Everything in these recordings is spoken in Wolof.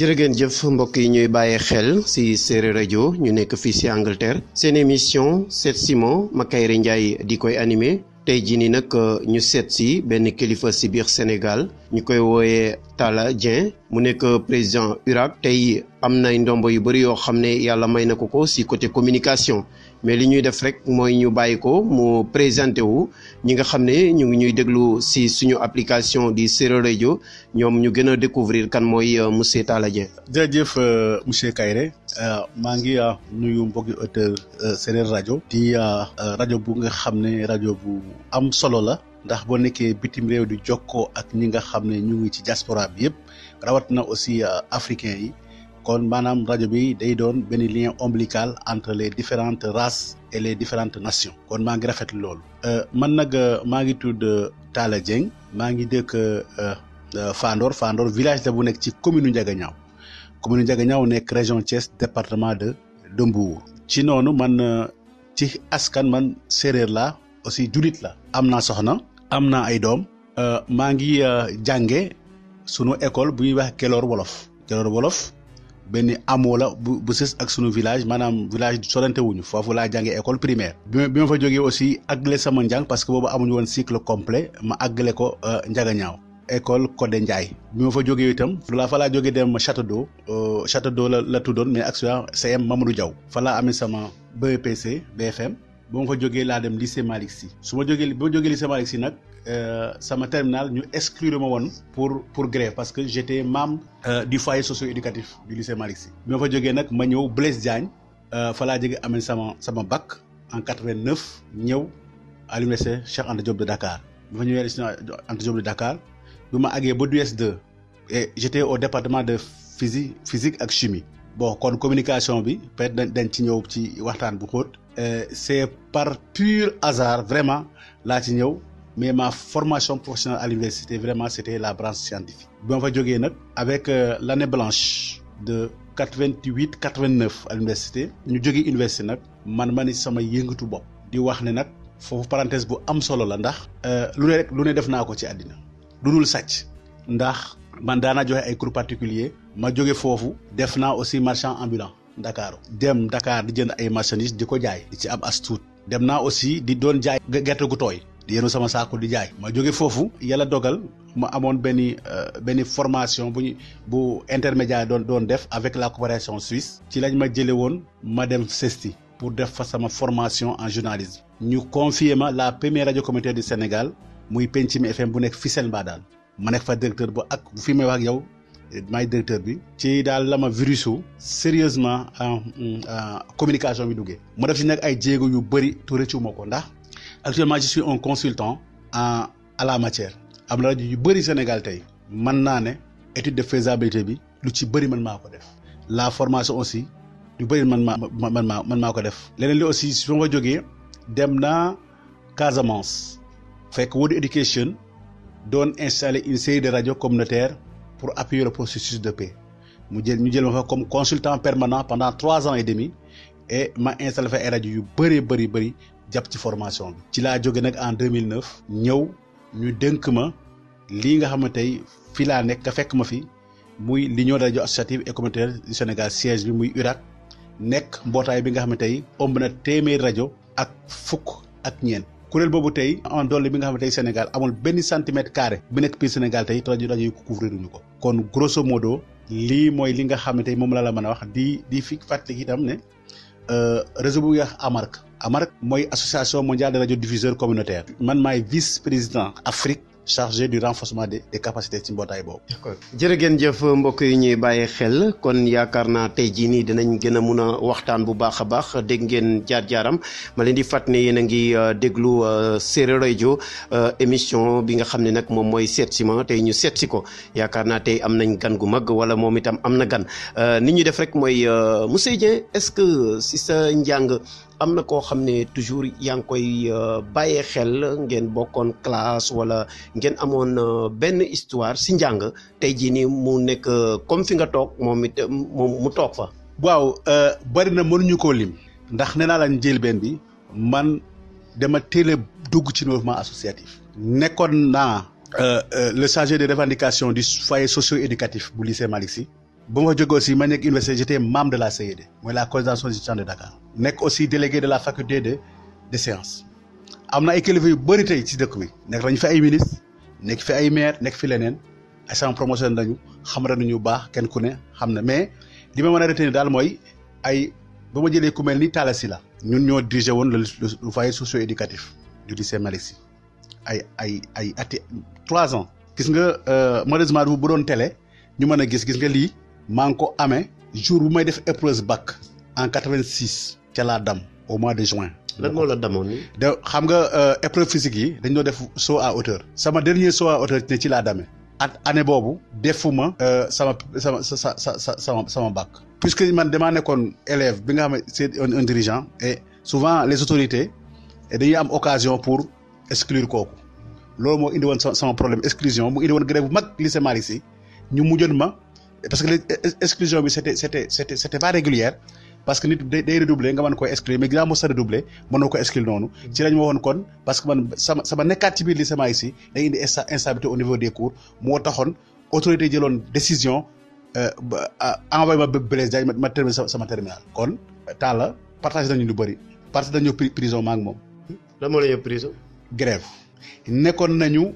jërëgeen jëf mbokk yi ñuy bàyyee xel ci Séeréer rajo ñu nekk fii ci Angleterre seen émission Seet Simon Makayre Ndiaye di koy animé tey jii nii nag ñu seet ci benn kilifa ci biir Sénégal ñu koy wooyee Talla Dieng mu nekk président URAC tey am nay ndombo yu bëri yoo xam ne yàlla may na ko ko ci côté communication mais li ñuy def rek mooy ñu bàyyi ko mu présenté wu ñi nga xam ne ñu ngi ñuy déglu ci suñu application di Séeréer rajo ñoom ñu gën a découvrir kan mooy monsieur Talla Dieng. jërëjëf monsieur Kayre maa ngi nuyu mbokki auteur Séeréer rajo di rajo bu nga xam ne rajo bu am solo la ndax boo nekkee bitim réew di jokkoo ak ñi nga xam ne ñu ngi ci diaspora bi yëpp rawat na aussi africain yi kon maanaam rajo bi day doon benn lien ombilical entre les différentes races et les différentes nations kon maa ngi rafetlu loolu man nag maa ngi tudd Talla Dieng maa ngi dëkk Fandor Fandor village la bu nekk ci commune Ndiaganiao commune Ndiaganiao nekk région Thiès département de de Mbour ci noonu man ci askan man séeréer la aussi julit la am naa soxna am naa ay doom maa ngi jànge sunu école bu ñuy wax Kelor Wolof Kelor Wolof benn amoo la bu bu sës ak sunu village maanaam village sorante wuñu foofu laa jàngee école primaire bi ma bi ma fa jógee aussi àggale sama njàng parce que boobu amuñu woon cycle complet ma àggale ko Ndiaganiao école Codé Ndiaye bi ma fa jógee itam la fa laa jógee dem Château d'eau Château d'eau la la tuddoon mais actuellement CM Mamadou Diaw fa laa amee sama BEPC BFM ba ma fa jógee laa dem lycée Malick Sy su ma jógee ba ma jógee lycée Malick Sy nag sama terminal ñu exclure ma woon pour pour grève parce que j'étais membre du foyer socio-éducatif du lycée Malick Sy bi ma fa jógee nag ma ñëw Blaise Diagne fa laa jógee amee sama sama bac en 89 ñëw à l'université Cheikh Anta Diop de Dakar bi ma ñëwee lycée Anta Diop de Dakar bi ma àggee ba DUS2 et j'étais au département de physique physique ak chimie bon kon communication bi peut-être dañ ci ñëw ci waxtaan bu xóot c'est par pur hasard vraiment laa ci ñëw mais ma formation professionnelle à l'université vraiment c'était la branche scientifique bi ma fa jógee nag avec l'année blanche de 88 89 à l'université ñu jógee université nag man ma ni sama yëngatu bopp di wax ne nag foofu parenthèse bu am solo la ndax lu ne rek lu ne def naa ko ci àddina lu dul sàcc ndax man daanaa joxe ay cours particuliers ma jóge foofu def naa aussi marchand ambulant Dakar dem Dakar di jënd ay marchandises di ko jaay di ci am as tuut dem naa aussi di doon jaay gerte gu tooy di yenu sama saako di jaay ma jóge foofu yàlla dogal ma amoon benn benn formation bu ñu bu intermédiaire doon doon def avec la coopération suisse ci lañ ma jële woon ma dem CESTI pour def fa sama formation en journalisme ñu confier ma la première radio communautaire du Sénégal muy Pencimi FM bu nekk Fissel Mbadane ma nekk fa directeur ba ak fi may wax ak yow maay directeur bi ci daal la ma virusu sérieusement communication bi duggee ma def ci nag ay jéego yu bëri tu rëccu ma ko ndax actuellement je suis un consultant en à la matière am na rajo yu bëri Sénégal tey mën naa ne étude de faisabilité bi lu ci bëri man maa ko def la formation aussi lu bëri man maa man maa man maa ko def leneen li aussi su ma fa jógee dem naa Casamance fekk World Education doon installer une série de radios communautaires pour appuyer le processus de paix mu jël ñu jël ma fa comme consultant permanent pendant trois ans et demi et ma installé fa ay rajo yu bëree bëri bëri jàpp ci formation bi. ci laa jóge nag en 2009 ñëw ñu dénk ma lii nga xam ne tey fii laa nekk nga fekk ma fi muy l'union des radios associatives et communautaires du Sénégal siège bi muy URAC nekk mbootaay bi nga xam ne tey ëmb na téeméeri rajo ak fukk ak ñeent. kuréel boobu tey en dolli bi nga xam ne tey Sénégal amul benn centimètre carré bi nekk biir Sénégal tey rajo rajo yi ko couvrir ñu ko kon grosso modo lii mooy li nga xam ne tey moom la la mën a wax di di fi fàttali itam ne réseau bu ñuy wax AMARC AMARC mooy association mondiale des radiodiffuseurs communautaires man maay vice président Afrique chargé du renforcement des des capacités ci mbootaay boobu. d'accord jërëgeen jëf mbokk yi ñuy bàyyi xel kon yaakaar naa tey jii nii dinañ gën a mun a waxtaan bu baax a baax dégg ngeen jaar-jaaram ma leen di fàtt ne yéen a ngi déglu Séeréer rajo émission bi nga xam ne nag moom mooy seet si ma tey ñu seet si ko yaakaar naa tey am nañ gan gu mag wala moom itam am na gan ni ñu def rek mooy monsieur Dieng est-ce que si sa njàng. am na koo xam ne toujours yaa ngi koy bàyyee xel ngeen bokkoon classe wala ngeen amoon benn histoire si njàng tey jii nii mu nekk comme fi nga toog moom it moom mu toog fa. waaw bari na mënuñu koo lim. ndax nee naa la njëlbeen bi man dama teel a dugg ci mouvement associatif. nekkoon naa le chargé de revendication du foyer socio-éducatif bu lycée Malick Sy ba ma jógee aussi ma nekk université j'étais membre de la CED mooy la coordination des étudiants de Dakar nekk aussi délégué de la faculté de des sciences am na ay kilifa yu bëri tey ci dëkk bi nekk nañu fi ay ministre nekk fi ay maire nekk fi leneen ay sama promotion nañu xam nañu baax kenn ku ne xam na mais li ma mën a retenir daal mooy ay ba ma jëlee ku mel ni Talla Sylla ñun ñoo dirigé woon le le foyer socio éducatif du lycée Malick Sy ay ay ay ati trois ans. gis nga malheureusement bu doon télé ñu mën a gis gis nga lii maa ngi ko amee jour bu may def épreuve bac en quatre-vingt-six ca laa dam au mois de juin. lan moo la damoon ni de xam nga épreuve physique yi dañ doon def saut à hauteur. sama dernier saut à hauteur ne ci laa damee. at année boobu defuma sama sama sa sa sa sama sama bac. puisque man damaa nekkoon élève bi nga xam ne c'est un dirigeant et souvent les autorités dañuy am occasion pour exclure kooku loolu moo indi woon sama problème exclusion mu indi woon grève bu mag lycée Malick Sy ñu mujjoon ma parce que exclusion bi c'était c'était c'était c'était pas régulière parce que nit day redoubler nga mën koy exclure mais ginnaaw mos a redoubler mënoo ko exclure noonu ci lañ ma waxoon kon parce que man sama sama nekkaat ci biir lycée Malick Sy day indi instabilité au niveau des cours moo taxoon autorité jëloon décision envoyé ma Blaise Diagne ma terminé sama terminal kon Talla partagé nañu lu bëri parce que dañu prison ma ak moom. lan moo la yóbbu prison. grève nekkoon nañu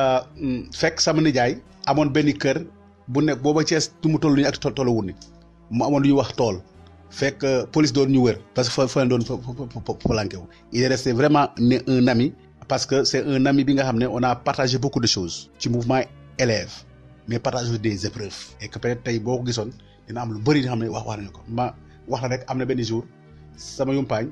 fekk sama nijaay amoon benn kër bu nekk booba Cees tu mu toll nii ak tollu wu ni mu amoon lu ñuy wax tool fekk police doon ñu wër parce que fa fa doon fa planqué wu il est resté vraiment ne un ami parce que c'est un ami bi nga xam ne on a partagé beaucoup de choses ci mouvement élève mais partagé des épreuves et que peut-être tey boo ko gisoon dina am lu bëri nga xam ne wax wax nañu ko ma wax la rek am na benn jour sama yumpaañ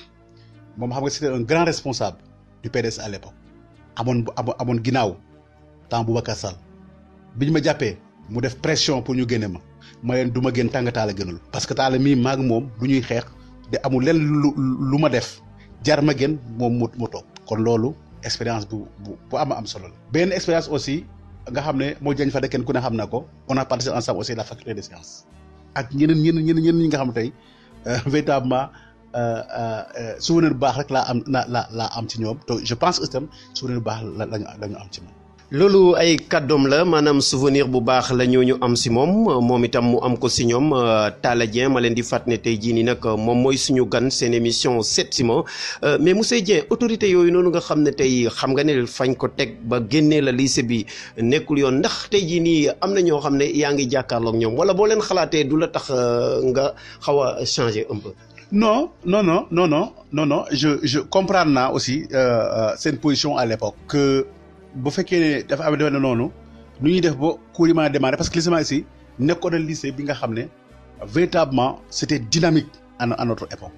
moom xam nga c'était un grand responsable du PDS à l'époque amoon amoon ginnaaw temps Boubacar Sall bi ñu ma jàppee mu def pression pour ñu génne ma ma leen du ma génn tàng taala gënal parce que taala mii maag moom du ñuy xeex de amul leen lu lu ma def jar ma gën moom mu mu toog kon loolu expérience bu bu bu am am solo la. benn expérience aussi nga xam ne moo jañ fa de kenn ku ne xam na ko on a partagé ensemble aussi la faculté des sciences ak ñeneen ñeneen ñeneen ñeneen ñi nga xam tey véritablement. souvenir bu baax rek laa am la la laa am ci ñoom te je pense que itam souvenir bu baax la lañu lañu am ci moom. loolu ay kàddoom la maanaam souvenir bu baax la ñoo ñu am si moom moom itam mu am ko si ñoom Talla Dieng ma leen di fàtt ne tey jii nii nag moom mooy suñu gan seen émission Sept Simon mais monsieur Dieng autorité yooyu noonu nga xam ne tey xam nga ne fañ ko teg ba génnee la lycée bi nekkul yoon ndax tey jii nii am na ñoo xam ne yaa ngi jàkkaarloog ñoom wala boo leen xalaatee du la tax nga xaw a changer un peu. non non non non non non non je je comprends naa aussi seen position à l'époque que bu fekkee ne dafa am defe noonu nu ñuy def ba cours yi mën a démarrer parce que lycée Malick Sy nekkoon na lycée bi nga xam ne véritablement c'était dynamique à à notre époque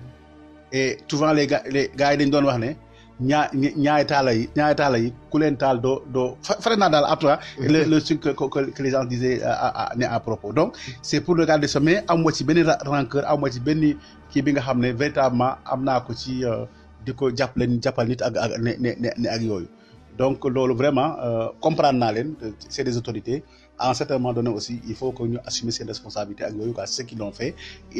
et souvent les gars les gars yi dañ doon wax ne ñaa ñaari taala yi ñaari taala yi ku leen taal doo doo fare naa daal en tout cas le le truc que que les gens disaient à ne à propos donc c'est pour regarder ça mais am ci benn rancœur am ci benn kii bi nga xam ne véritablement am naa ko ci di ko jàppale jàppal nit ak ak ne ne ne ak yooyu donc loolu vraiment comprendre naa leen c'est des autorités à un certain moment donné aussi il faut que ñu assumer ses responsabilités ak yooyu quoi c'est ce qu'ils l'ont fait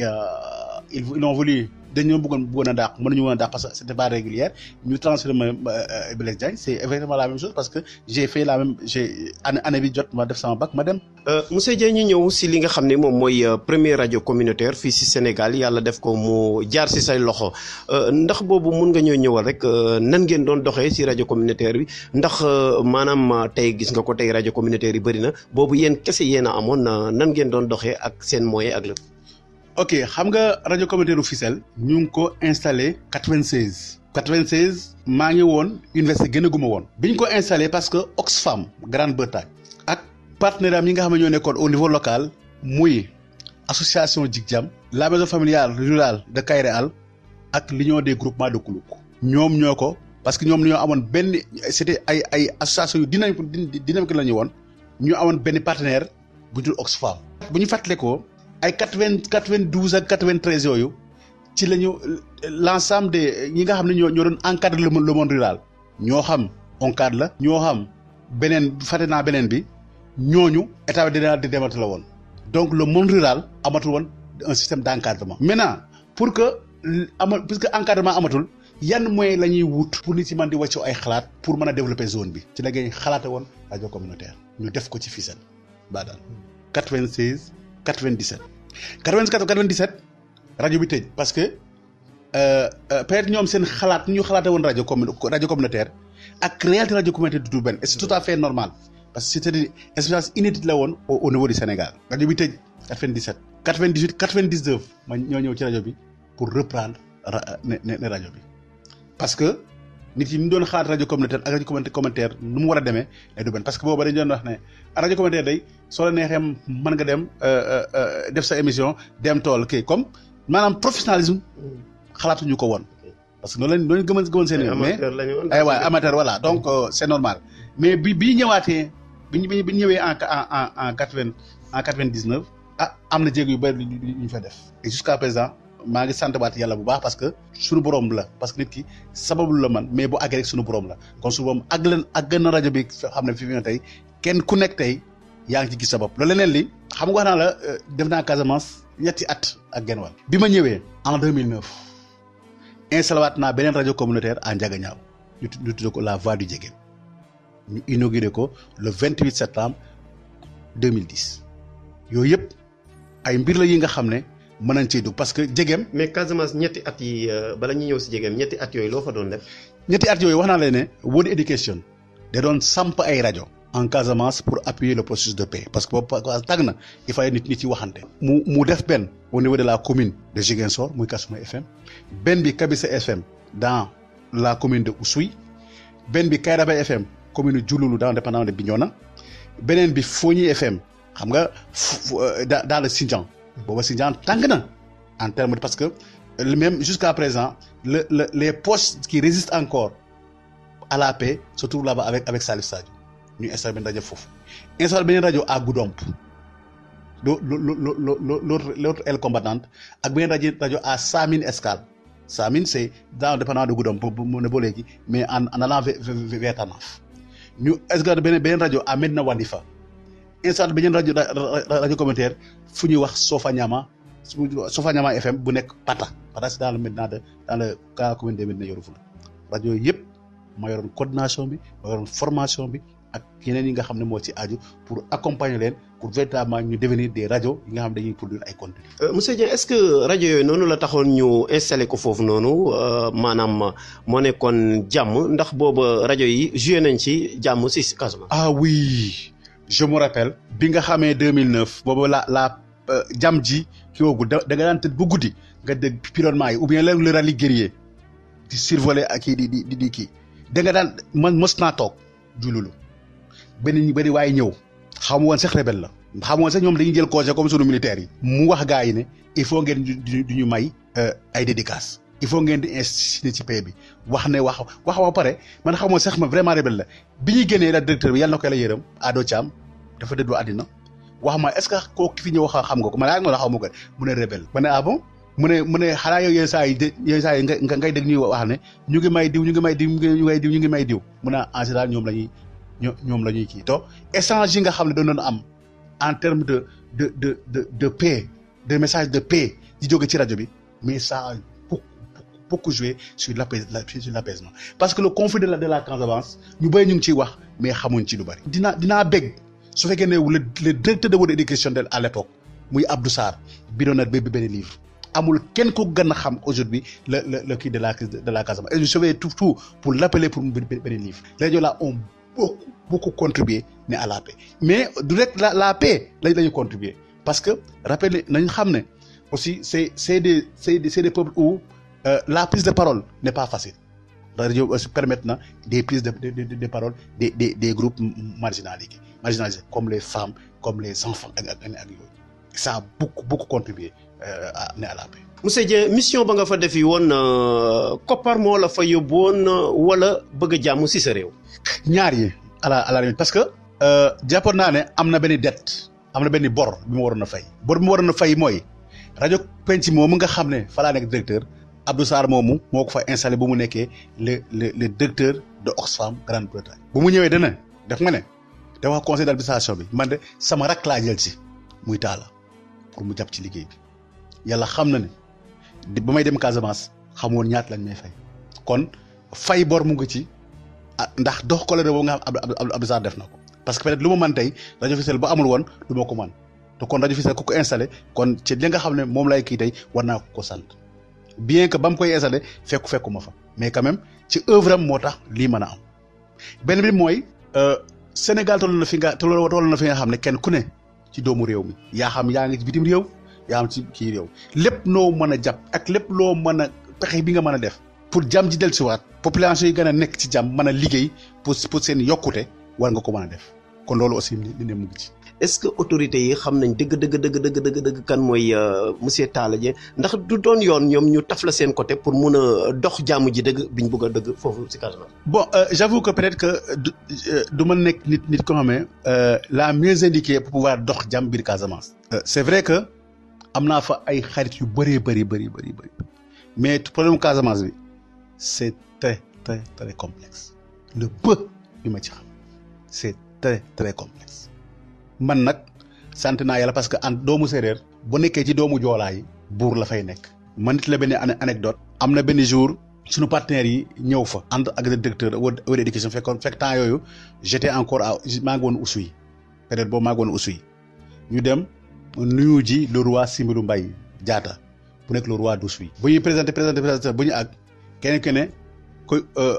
ils ils ont voulu dañoo bëggoon bëggoon a dàq mënuñu woon a dàq parce que c'était pas régulière ñu transféré ma Blaise Diagne c'est exactement la même chose parce que j'ai fait la même j'ai année année bi jot ma def sama bac ma dem. monsieur Dieng ñu ñëw si li nga xam ne moom mooy premier rajo communautaire fii si Sénégal yàlla def ko mu jaar si say loxo ndax boobu mun nga ñëw ñëwal rek nan ngeen doon doxee si rajo communautaire bi ndax maanaam tey gis nga ko tey rajo communautaire yi bëri na boobu yéen kese yéen a amoon nan ngeen doon doxee ak seen moyen ak lépp. ok xam nga rajo communautaire u Fissel ñu ngi ko installé 96. 96 maa ngi woon université gën a guma woon. bi ñu ko installé parce que Oxfam Grande-Bretagne ak partenaire am yi nga xam ne ñoo nekkoon au niveau local muy association Jig-Jam la maison familiale rurale de Kairé Al ak l'union des groupements de Koulouk. ñoom ñoo ko parce que ñoom ñoo amoon benn c'était ay ay association yu dynamique dynamique la ñu woon ñu amoon benn partenaire bu dul Oxfam. bu ñu fàttalee ko ay quatre vingt quatre vingt douze ak quatre vingt treize yooyu ci la ñu l'ensemble des ñi nga xam ne ñoo ñoo doon encadrer le monde rural ñoo xam ONCAD la ñoo xam beneen fàtte naa beneen bi ñooñu état bi dina di demati la woon donc le monde rural amatul woon un système d'encadrement maintenant pour que ama puisque encadrement amatul yan moyens la ñuy wut pour nit ci man di wàccoo ay xalaat pour mën a développer zone bi ci la ngay xalaate woon rajo communautaire ñu def ko ci Fissel Badal 96 97 94 97 rajo bi tëj parce que peut-être ñoom seen xalaat ñu xalaate woon rajo commun rajo communautaire ak réalité rajo communautaire du benn et c'est tout à fait normal parce que c'était une expérience inédite la woon au niveau du Sénégal rajo bi tëj 97 98 99 ma ñoo ñëw ci rajo bi pour reprendre ne ne rajo bi parce que nit yi ñu doon xalaat rajo communautaire ak rajo communautaire nu mu war a demee day du benn parce que booba dañu doon wax ne rajo communautaire day soo la neexee mën nga dem def sa émission dem tool kii comme maanaam professionnalisme xalaatuñu ko woon parce que noonu lañ noonu gëmën gëmën seen mais ay waay amateur voilà donc c'est normal mais bi bi ñëwaatee bi ñu bi ñëwee en en en quatre vingt en quatre vingt dix neuf ah am na jéego yu bëri yu ñu fa def et jusqu'à présent maa ngi sant baat yàlla bu baax parce que suñu borom la parce que nit ki sababu la man mais bu àggee rek suñu borom la kon suñu borom àgg leen àgg na rajo bi xam ne fi mu ne tey kenn ku nekk tey yaa ngi ci gis sa bopp loolu leneen li xam nga wax naa la def naa Casamance ñetti at ak genn wàll bi ma ñëwee en 2009 installé waat naa beneen rajo communautaire à Ndiaganiao ñu ñu tuddee ko la voix du Djegem ñu inauguré ko le 28 septembre 2010 yooyu yëpp ay mbir la yi nga xam ne mën nañ cee dugg parce que Djegem. mais Casamance ñetti at yi bala ñu ñëw si Djegem ñetti at yooyu loo fa doon def. ñetti at yooyu wax naa leen ne World Education da doon samp ay rajo. en Casamance pour appuyer le processus de paix parce que boobu tàgg na il fallait nit nit yi waxante. mu mu def benn au niveau de la commune de Ziguinchor muy Kasuma FM benn bi Kabisa FM dans la commune de Oussouye benn bi Kayraba FM commune de Diouloulou dans le département de Bignona beneen bi Fogny FM xam nga dans le Sindian booba Sindian tàng na en terme de parce que même jusqu'à présent le le les postes qui résistent encore à la paix se trouvent là-bas avec avec Salif Sadio. ñu installé benn rajo foofu installé beneen rajo à Goudomp loo loo loo l'autre l'autre aile combattante ak beneen rajo rajo à Samine Escale Samine c'est dans le département de Goudomp mu ne ba léegi mais en en allant vers Tanaf ñu installé beneen beneen rajo à Medina Wandifa installé beneen rajo rajo communautaire fu ñuy wax Sofanyama Sofanyama FM bu nekk Pata Pata c'est dans le Medina de dans le dans la commune de Medina Yoro Foulah rajo yooyu yëpp ma yoroon coordination bi ma yoroon formation bi. ak yeneen yi nga xam ne moo ci aju pour accompagner leen pour véritablement ñu devenir des rajo yi nga xam dañuy produire ay contenu monsieur Dieng est-ce que rajo yooyu noonu la taxoon ñu installé ko foofu noonu maanaam moo nekkoon jàmm ndax booba rajo yi joué nañ ci jàmm si Casamance. ah oui je me rappelle bi nga xamee 2009 booba la la jàmm ji ki woogul da da nga daan tëdd bu guddi nga dégg pilotement yi ou bien le rallye guerrier di survoler ak kii di di di kii da nga daan man mos naa toog jululu benn ñu bëri waaye ñëw xamu woon sax rebelle la xamu woon sax ñoom dañuy jël congé comme sunu militaires yi mu wax gars yi ne il faut ngeen du ñu may ay dédicaces il faut ngeen di insister ci paix bi wax ne wax wax ba pare man xamoon sax ma vraiment rebelle la bi ñuy génnee la directeur bi yàlla na ko la yërëm Ado Thiam dafa dëddu àddina wax ma est-ce que kooku fi ñëw wax xam nga ko ma ne ah xaw ma ko mu ne rebelle ma ne ah bon mu ne mu ne xanaa yow yenn saa yi yenn saa yi nga ngay dégg ñuy wax ne ñu ngi may diw ñu ngi may diw ñu ngi may diw ñu ngi may diw mu ne en général ñoom la ñuy ñoom la ñuy kii to échange yi nga xam ne doon doon am en terme de de de de de paix de message de paix di jóge ci rajo bi mais ça a beaucoup beaucoup joué sur l'apaisement sur l'apaisement parce que le conflit de la de la Casamance ñu bëri ñu ngi ciy wax mais xamuñ ci lu bari. dinaa dinaa bég su fekkee ne le le directeur de World Education de à l'époque muy Abdou Sarr bi doon na béy benn livre amul kenn ku gën a xam aujourd'hui le le le kii de la de la Casamance et je vais tout tout pour l'appeler pour mu benn livre rajo là on beaucoup beaucoup contribué ne à la paix mais du rek la la paix lañ la ñu contribuer parce que rappelé nañ xam ne aussi c'est c'est des c'est des c'est des peuples où euh, la prise de parole n'est pas facile rajo aussi permettre na des prises de de de, de parole des des des groupes marginalisés marginalisés comme les femmes comme les enfants ak ak ak yooyu ça a beaucoup beaucoup contribué euh, à ne à la paix. monsieur Dieng mission ba nga fa defi woon koppar moo la fa yóbbu woon wala bëgg a jàmm si sa réew. ñaar yi à la à la limite parce que jàppoon naa ne am na benn dette am na benn bor bi ma waroon a fay bor bi ma waroon a fay mooy rajo penc moomu nga xam ne fa laa nekk directeur Abdou Sarr moomu moo ko fa installé bu mu nekkee le le le directeur de Oxfam Grande-Bretagne. bu mu ñëwee dana def nga ne da wax conseil d'administration bi man de sama rak laa jël si muy taala pour mu jàpp ci liggéey bi yàlla xam na ne ba may dem Casamance xamoon ñaata lañ may fay kon fay bor mu ngi ci. ah ndax dox colère boobu nga xam Abdou Abdou Sarr def na ko parce que peut-être lu ma mën tey rajo officiel ba amul woon du ma ko mën te kon rajo Fissel ku ko installé kon ci li nga xam ne moom lay kii tey war naa ko ko sant bien que ba mu koy installé fekku fekkuma fa mais quand même ci œuvre am moo tax lii mën a am benn bi mooy Sénégal toll na fi nga toll na fi nga xam ne kenn ku ne ci doomu réew mi yaa xam yaa ngi ci bitim réew yaa xam ci kii réew lépp noo mën a jàpp ak lépp loo mën a pexe bi nga mën a def pour jàmm ji dellusiwaat population yi gën a nekk ci jàmm mën a liggéey pour pour seen yokkute war nga ko mën a def kon loolu aussi li ne mu ngi ci. est-ce que autorités yi xam nañ dëgg dëgg dëgg dëgg dëgg dëgg kan mooy monsieur Talla Dieng ndax du doon yoon ñoom ñu taf la seen côté pour mun a dox jàmm ji dëgg biñ bëgg a dëgg foofu si Casamance. bon j'avoue que peut-être que du du ma nekk nit nit ko xamee la mieux indiquée pour pouvoir dox jàmm biir Casamance. c'est vrai que am naa fa ay xarit yu bëree bëri bëri bëri bëri mais problème Casamance bi c'est très très très complexe le peu bi ma ci xam c'est très très complexe. man nag sant naa yàlla parce que en doomu séeréer bu nekkee ci doomu joolaa yi buur la fay nekk man nit la benn anecdote am na benn jour suñu partenaires yi ñëw fa ànd ak le directeur wala éducation fekkoon fekk temps yooyu j'étais encore à maa ngi woon Oussouye peut-être boobu maa ngi woon Oussouye ñu dem nuyu ji le roi Simbirou Mbaye Diatta bu nekk le roi d'Oussouye bu ñuy présenté présenté présenté bu ñu àgg kenn ku ne koy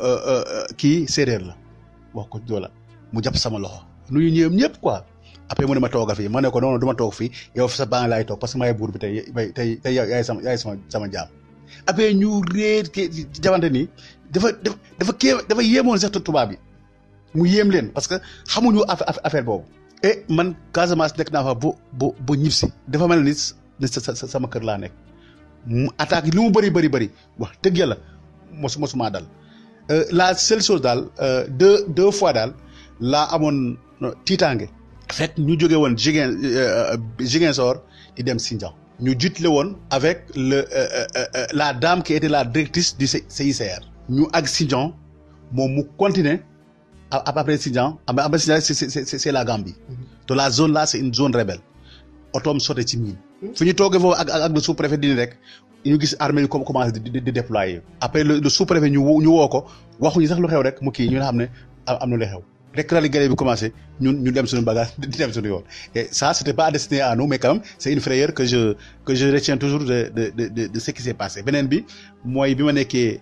kii séeréer la wax ko joola mu jàpp sama loxo nuyu ñëwam ñëpp quoi après mu ne ma tooga fii ma ne ko non non du ma toog fii yow sa baa laay toog parce que maay buur bi tey tey tey yaay sama yaay sama sama jaam après ñu réer ke jawante nii dafa dafa dafa kii dafa yéemoon sax tubaab bi mu yéem leen parce que xamuñu affaire boobu et man Casamance nekk naa fa bu bu bu ñib si dafa mel ni sa sama kër laa nekk mu attaque li mu bëri bëri bëri wax dëgg yàlla mosu mosuma dal la seule chose daal deux deux fois daal laa amoon tiitaange fekk ñu jóge woon Ziguin Ziguinchor di dem Sindian ñu jiitle woon avec le la dame qui était la directrice du CICR ñu ak Sindian moom mu continuer après Sindian après Sindian c'est c'est la Gambie te la zone là c'est une zone rebelle otoom sote ci miin fi ñu toogee foofu ak ak le sous-préfet dini rek ñu gis armée yi commencé di di déployer après le sous-préfet ñu ñu woo ko waxuñu sax lu xew rek mu kii ñu xam ne am na lu xew rek rali gare bi commencé ñun ñu dem suñu bagage di dem suñu yoon et ça c'était pas destiné à nous mais quand même c'est une frayeur que je que je retiens toujours de de de de ce qui s'est passé beneen bi mooy bi ma nekkee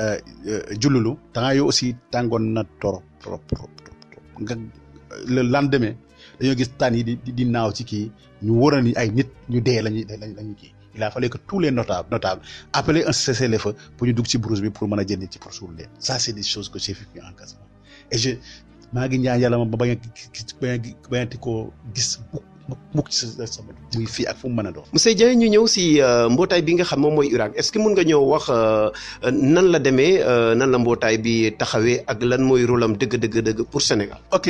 jullulu temps yoo aussi tàngoon na trop trop trop trop nga le lendemain dañoo gis tànn yi di di naaw ci kii ñu waroon ni ay nit ñu dee lañuy lañuy kii il a fallu que tous les notables notables appelaient un cessez-le-feu pour ñu dugg ci brousse bi pour mën a jënd ci pour suul leen ça c'est des choses que j'ai vécu en Casamance et je maa ngi ñaan yàlla ma ba bañ a bañ a bañati koo gis mukk mukk ci sama muy fii ak fu mu mën a doon. monsieur Dieng ñu ñëw si mbootaay bi nga xam moom mooy URAC est-ce que mun nga ñëw wax nan la demee nan la mbootaay bi taxawee ak lan mooy rôle am dëgg dëgg dëgg pour Sénégal. ok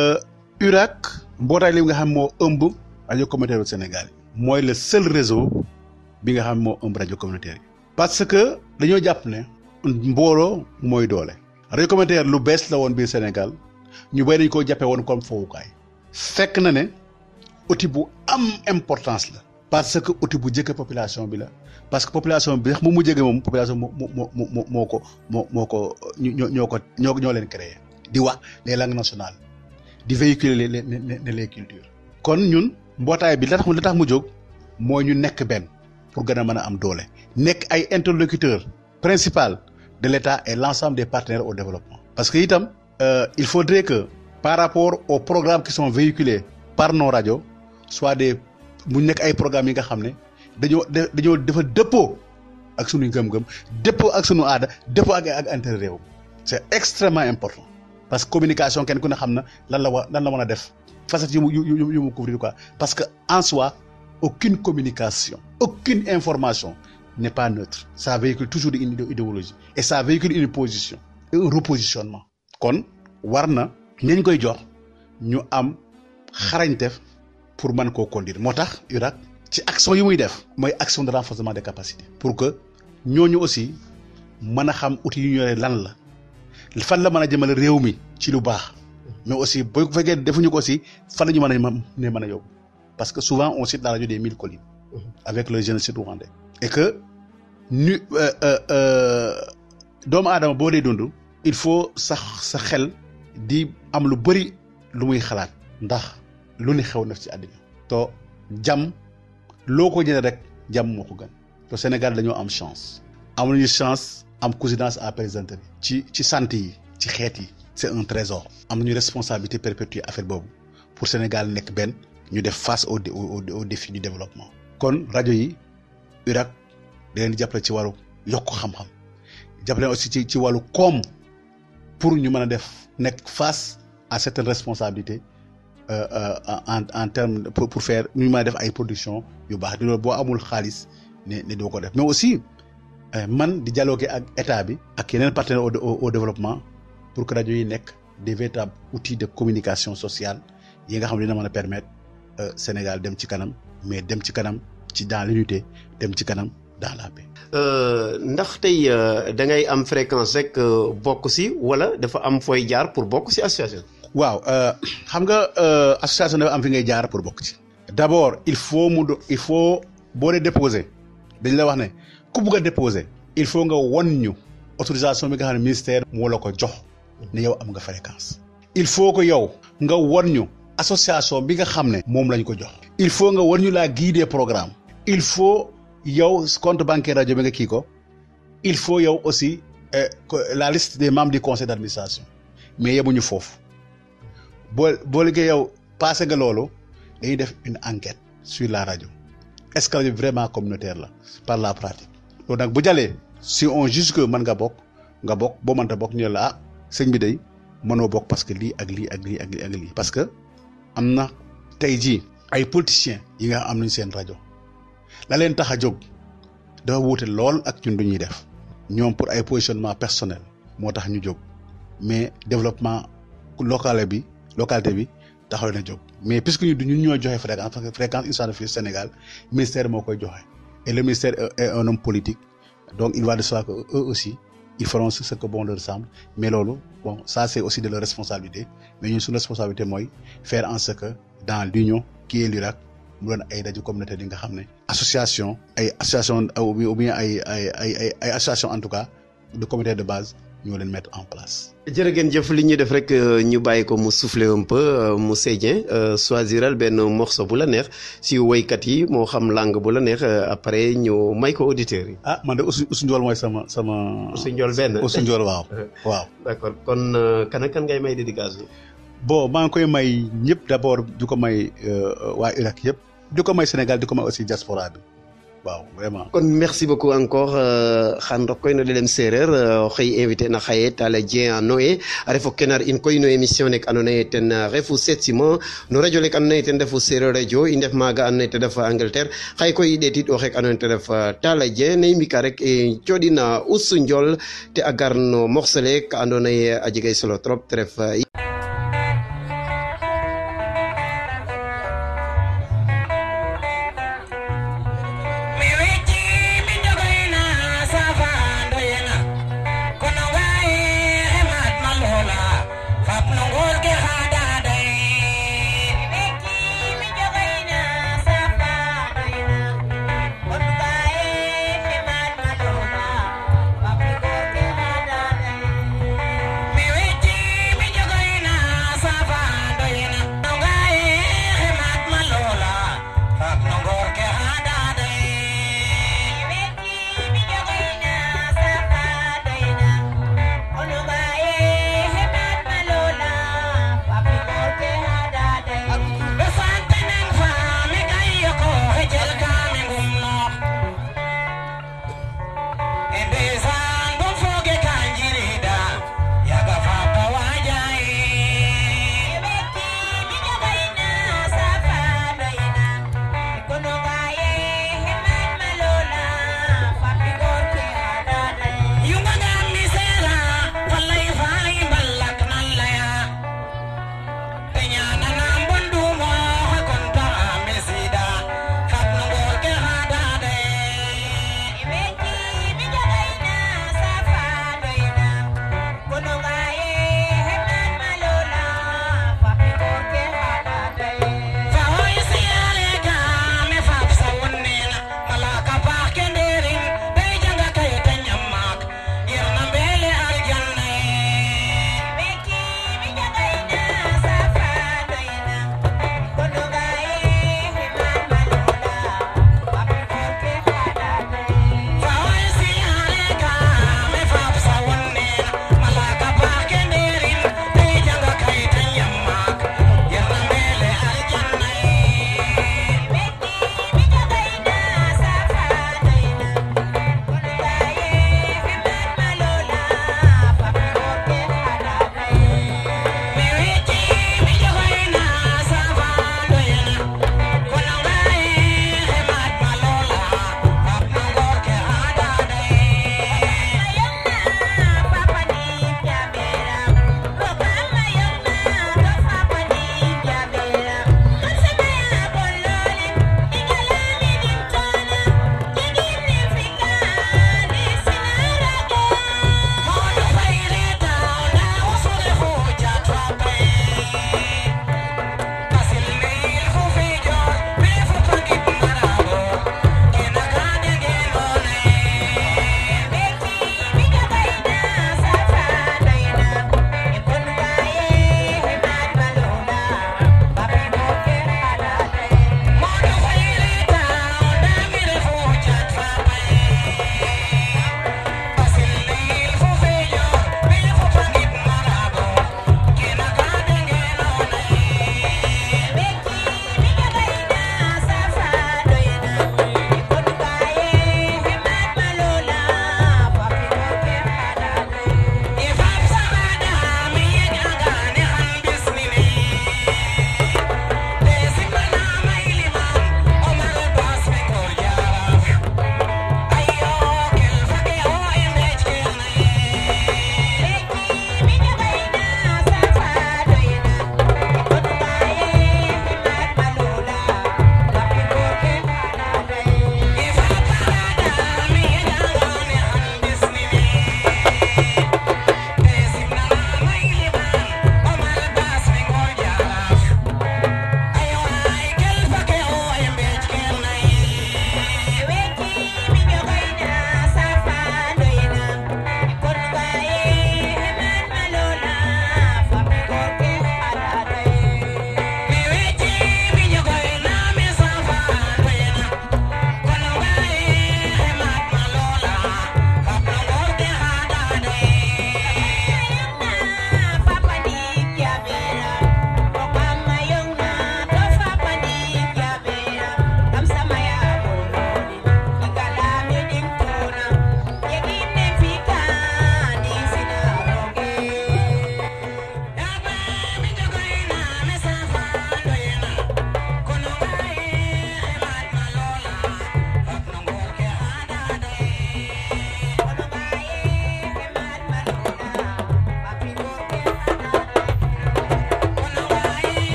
URAC mbootaay li nga xam moo ëmb rajo communautaire du Sénégal mooy le seul réseau bi nga xam moo ëmb rajo communautaire yi. parce que dañoo jàpp ne mbooloo mooy doole. rajo communautaire lu bees la woon biir Sénégal. ñu bëri dañ koo jàppee woon comme fowukaay fekk na ne outil bu am importance la parce que outil bu jëkk population bi la parce que population bi sax mu mu jege moom population moo moo moo moo ko moo moo ko ñoo ñoo ko ñoo ñoo leen créé di wax les langues nationales di véhiculer les les les cultures kon ñun mbootaay bi la tax la tax mu jóg mooy ñu nekk benn pour gën a mën a am doole nekk ay interlocuteurs principal de l'État et l'ensemble des partenaires au développement parce que itam Euh, il faudrait que par rapport aux programmes qui sont véhiculés par nos radios soit des mu nekk ay programmes yi nga xam ne dañoo dañoo dafa dëppoo ak sunu ngëm-ngëm dëppoo ak sunu aada dëppoo ak ak intérêt réew c'est extrêmement important parce que communication kenn ku ne xam na lan la wa lan la mën a def facette yu mu yu yu yu mu couvrir quoi parce que en soi aucune communication aucune information n'est pas neutre ça véhicule toujours une idéologie et ça véhicule une position et un repositionnement kon war na ñañ koy jox ñu am xarañtef pour mën koo conduire moo tax URAC ci action yi muy def mooy action de renforcement des capacités pour que ñooñu aussi mën a xam outils yu ñu yore lan la fan la mën a jëmale réew mi ci lu baax mais aussi boo fekkee defuñu ko aussi fan la ñu mën a ne mën a yóbbu parce que souvent on cite la rajo des mille collines avec le génocide rwandais et que ñu doomu aadama boo dee dund il faut sax sa xel di am lu bëri lu muy xalaat ndax lu ni xew na ci àddina to jàmm loo ko jëlee rek jàmm moo ko gën te Sénégal dañoo am chance am nañu chance am cousinage à plaisanterie ci ci santé yi ci xeet yi c'est un trésor am nañu responsabilité perpétuer affaire boobu pour Sénégal nekk benn ñu def face au au au défi du développement kon rajo yi URAC da leen di jàppale ci wàllu yokk xam-xam jàppale aussi ci ci wàllu koom pour ñu mën a def nekk face à certaines responsabilités euh, euh, en en termes pour pour faire ñu mën a def ay production yu baax di loolu boo amul xaalis ne ne doo ko def mais aussi man di dialoguer ak état bi ak yeneen partenaires au au au développement pour que rajo yi nekk des véritables outils de communication sociale yi nga xam ne dina mën a permettre Sénégal dem ci kanam mais dem ci kanam ci dans l'unité dem ci kanam dans la paix. ndax tey da ngay am fréquence rek bokk si wala dafa am fooy jaar pour bokk si association. waaw xam nga association dafa am fi ngay jaar pour bokk ci. d'abord il faut mu il faut boo dee déposer dañ la wax ne ku bugg a déposer il faut nga won ñu autorisation bi nga xam ne ministère moo la ko jox ne yow am nga fréquence. il faut que yow nga won ñu association bi nga xam ne moom lañ ko jox. il faut nga won ñu la guide des programmes. il faut. yow compte bancaire rajo bi nga kii ko il faut yow aussi la liste des membres du conseil d'administration mais yemuñu foofu boo boo liggéey yow passé nga loolu dañuy def une enquête sur la rajo est-ce que rajo vraiment communautaire la par la pratique loolu nag bu jàllee si on juge que mën nga bokk nga bokk boo mënta bokk ñu la ah sëñ bi day mënoo bokk parce que lii ak lii ak lii ak lii ak lii parce que am na tey jii ay politiciens yi nga am nañ seen rajo la leen tax a jóg dafa wuute lool ak ñun du ñuy def ñoom pour ay positionnement personnel moo tax ñu jóg mais développement local bi localité bi taxaw na jóg mais puisque ñu ñun ñoo joxe fréquence parce que fréquence instant fii Sénégal ministère moo koy joxe et le ministère est un homme politique donc il va de soi que eux aussi ils feront ce que bon leur semble mais loolu bon ça c'est aussi de leur responsabilité mais ñun suñu responsabilité mooy faire en sorte que dans l'union qui est l'URAC mu doon ay rajo communautaire yi nga xam ne association ay association ou bien ay ay ay ay association en tout cas de comité de base ñoo leen mettre en place. jërë ngeen jëf li ñuy def rek ñu bàyyi ko mu souffler un peu mu Dieng choisiral benn morceau bu la neex si woykat yi moo xam langue bu la neex après ñu may ko auditeurs yi. ah man de Oussou Oussou Ndiol mooy sama sama. Oussou Ndiol benn Oussou Ndiol waaw. waaw d'accord kon kan ak kan ngay may dédicace bi. bon maa ngi koy may ñëpp d'abord di ko may waa Irak yëpp. di ko may Sénégal di ko may aussi diaspora bi waaw vraiment kon merci beaucoup encore xan rok koy no ɗeɗem séréer oxey invité na xaye Talla Dieng a Noé a refo kenar in koy no émission nek ando naye ten refu setsima no radio lek ando naye ten refu séréer radio i ndef maaga ando naye te ref Angleterre xaye koy i ɗeetid o xek ando naye te ref Talla Dieng ne i mbika rek i coɗin Oussou Ndiol te a gar no morceau le ka ando naye a jegay solo trop te ref Me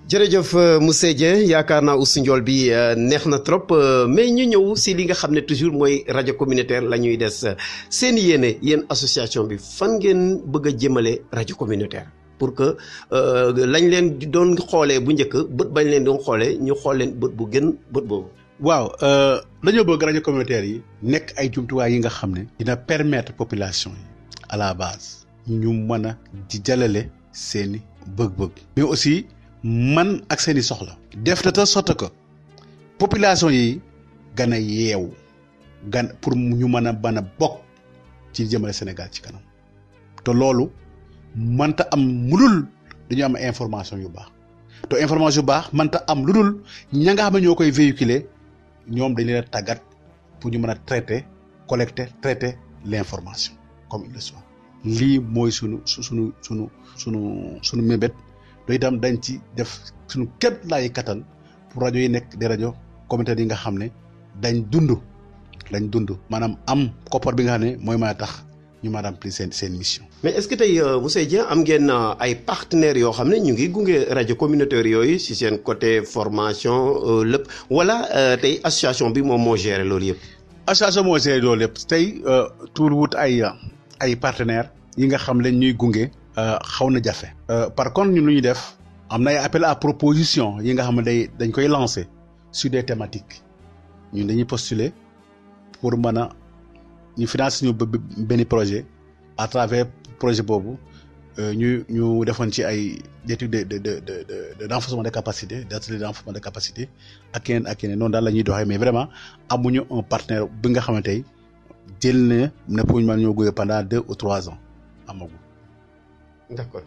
jërëjëf monsieur Dieng yaakaar naa Oussou Ndiol bi neex na trop mais ñu ñëw si li nga xam ne toujours mooy rajo communautaire la ñuy des seen yéene yéen association bi fan ngeen bëgg a jëmale rajo communautaire pour que lañ leen doon xoolee bu njëkk bët bañ leen doon xoolee ñu xool leen bët bu gën bët boobu. waaw dañoo bëgg rajo communautaire yi nekk ay jumtuwaay yi nga xam ne dina permettre population yi à la base ñu mën a di jàllale seeni bëgg-bëgg mais aussi man ak seeni soxla def de telle sorte que population yi gën a yeewu gan pour ñu mën a mën a bokk ci jëmale Sénégal ci kanam te loolu mënta am mulul dañu am information yu baax te information yu baax mënta am lu dul ña nga xam ne ñoo koy véhiculer ñoom dañ leen a tàggat pour ñu mën a traiter collecter traiter l'information comme il le soit lii mooy sunu su sunu sunu sunu sunu mébét doy itam dañ ci def sunu képp laay kattan pour rajo yi nekk des rajo communautaires yi nga xam ne dañ dund dañ dund maanaam am koppar bi nga xam ne mooy mën a tax ñu mën a remplir seen seen mission. mais est-ce que tey monsieur Dieng am ngeen ay partenaires yoo xam ne ñu ngi gunge rajo communautaire yooyu si seen côté formation lépp wala tey association bi moom moo géré loolu yëpp. association moo géré loolu yëpp tey tuur wut ay ay partenaires yi nga xam ne ñuy gunge. xaw na jafe. par contre ñun lu ñuy def am na ay appel à proposition yi nga xam ne day dañ koy lancer sur des thématiques ñun dañuy postuler pour mën a ñu financer ñu benn projet à travers projet boobu ñu ñu defoon ci ay études de de de de de renforcement de capacité d'atelier de renforcement de capacité ak keneen ak keneen noonu daal la ñuy doxee mais vraiment amuñu un partenaire bi nga xamante ne jël na ne pour ñu mën ñoo gunge pendant deux ou trois ans amagul. d'accord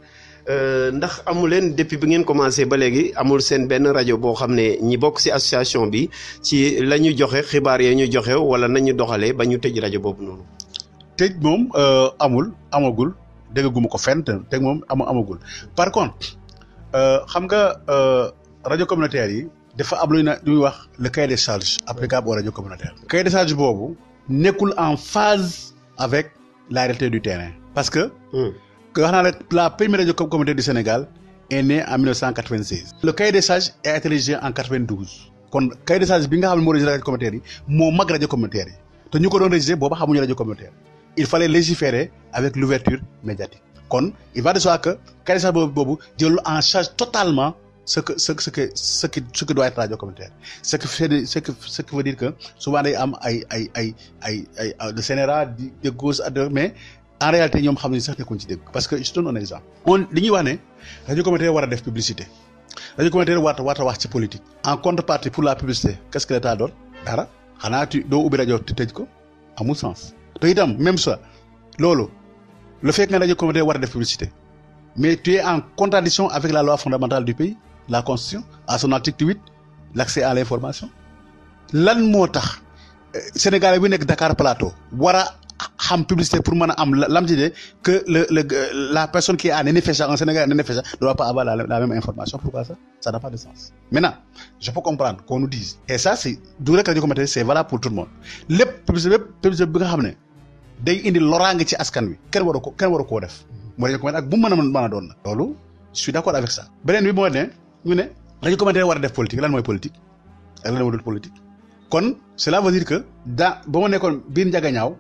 ndax amu leen depuis bi ngeen commencé ba léegi amul seen benn rajo boo xam ne ñi bokk ci association bi ci la ñu joxe xibaar ya ñu joxe wala nañu doxalee ba ñu tëj rajo boobu noonu. tëj moom amul amagul dégguma ko fenn tëj moom amu amagul par contre xam nga rajo communautaire yi dafa am lu ñuy wax le cahier des charges applicable aux rajo communautaires. cahier des charges boobu nekkul en phase avec la réalité du terrain parce que. que wax naa la la première rajo communautaire du Sénégal est née en 1996. le cahier des sages a été rédigé en 92. kon cahier des sages bi nga xam ne moo rédigé rajo communautaire yi moo mag rajo communautaire yi te ñu ko doon rédigé booba xamuñu rajo communautaire il fallait légiférer avec l'ouverture médiatique. kon il va de soi que cahier des sages boobu boobu jëlul en charge totalement ce que ce que ce que ce qui ce que doit être rajo communautaire ce que fait ce que ce qui veut dire que souvent day am ay ay ay ay ay de CNRA de gauche mais. en réalité ñoom xam nañu sax nekkuñ ci dégg parce que je donne un exemple. on li ñuy wax ne rajo communautaire war a def publicité rajo communautaire war a wax ci politique. en contrepartie pour la publicité qu'est-ce que l'État doon dara xanaa tu doo ubbi rajo te tëj ko amul sens. te itam même ça loolu le fait que nga rajo communautaire war a def publicité mais tu es en contradiction avec la loi fondamentale du pays la constitution à son article huit l'accès à l'information lan moo tax Sénégalais bi nekk Dakar Plateau war a xam publicité pour mën a am lam ci de que le le la personne qui est en NFSA un Sénégalais en NFSA ne doit pas avoir la, la même information pourquoi ça ça n'a pas de sens maintenant je peux comprendre qu'on nous dise et ça c'est du rek rajo communautaire c'est valable pour tout le monde lépp publicité lépp publicité bi nga xam ne day indi loraange ci askan wi kenn waru ko kenn waru koo def mu rajo communautaire ak bu mu mën a mën a doon na loolu je suis d'accord avec ça beneen bi moo ne ñu ne rajo communautaire war a def politique lan mooy politique ak lan moo dul politique kon cela veut dire que dans ba ma nekkoon biir njagañaaw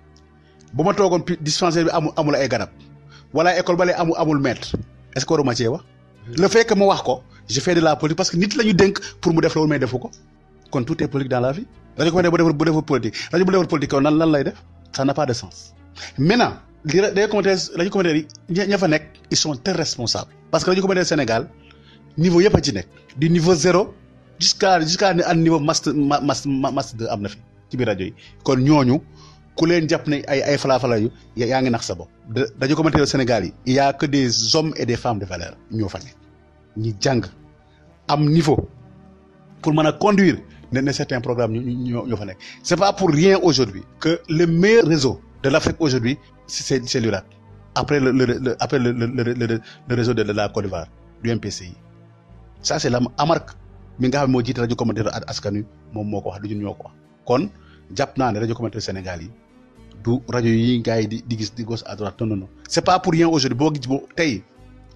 ba ma toogoon dispensaire bi amul amul ay garab wala école ba lay amul amul maître est-ce que waruma cee wax. le fait que ma wax ko je fais de la politique parce que nit la ñu dénk pour mu def loolu may defu ko kon tout est politique dans la vie. rajo ko bu defar bu defar politique rajo bu defar politique kon lan lan lay def ça n'a pas de sens maintenant li rajo communautaire rajo communautaire yi ña fa nekk ils sont très responsables. parce que rajo communautaire Sénégal niveau yëpp a ci nekk. du niveau zéro jusqu'à jusqu'à un niveau master master master deux am na fi ci biir rajo yi kon ñooñu. ku leen jàpp ne ay ay falafala yu yaa ngi nax sa bopp dañu commenté au Sénégal yi il y a que des hommes et des femmes de valeur ñoo fa nekk ñi jàng am niveau pour mën a conduire ne ne certains programmes ñoo ñoo fa nekk c'est pas pour rien aujourd'hui que le meilleur réseau de l'Afrique aujourd'hui c'est c'est l'URAC après le le après le le le le réseau de la Côte d'Ivoire du MPCI ça c'est la amarque mi nga xam ne moo jiite rajo communautaire askan wi moom moo ko wax du ñun ñoo ko wax kon jàpp naa ne rajo communautaire Sénégal yi du rajo yi gars yi di di gis di gauche à droite non non non c'est pas pour rien aujourd'hui boo gis boo tey